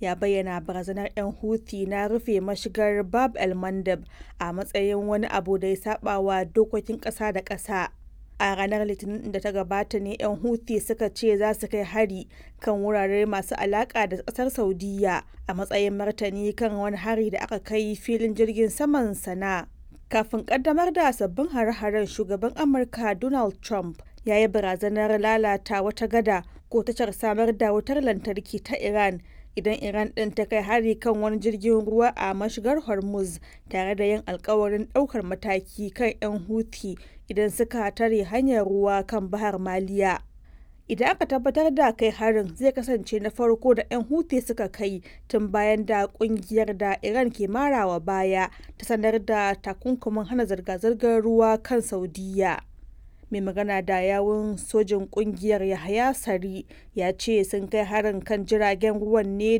ya bayyana barazanar 'yan Houthi na rufe mashigar Bab el-Mandeb a matsayin wani abu da ya saba wa dokokin ƙasa da ƙasa. A ranar Litinin da ta gabata ne 'yan Houthi suka ce za su kai hari kan wurare masu alaƙa da ƙasar Saudiyya a matsayin martani kan wani hari da aka kai filin jirgin saman Sana'a. Kafin ƙaddamar da sabbin hare-haren shugaban Amurka Donald Trump ya yi barazanar lalata wata gada ko tashar samar da wutar lantarki ta Iran idan Iran ɗin ta kai hari kan wani jirgin ruwa a mashigar Hormuz tare da yin alkawarin ɗaukar mataki kan 'yan Houthi idan suka tare hanyar ruwa kan Bahar Maliya. Idan aka tabbatar da kai harin zai kasance na farko da 'yan Houthi suka kai tun bayan da kungiyar da Iran ke marawa baya ta sanar da takunkumin hana zirga-zirgar ruwa kan Saudiyya. mai magana da yawun sojin kungiyar Yahaya Sari ya ce sun kai harin kan jiragen ruwan ne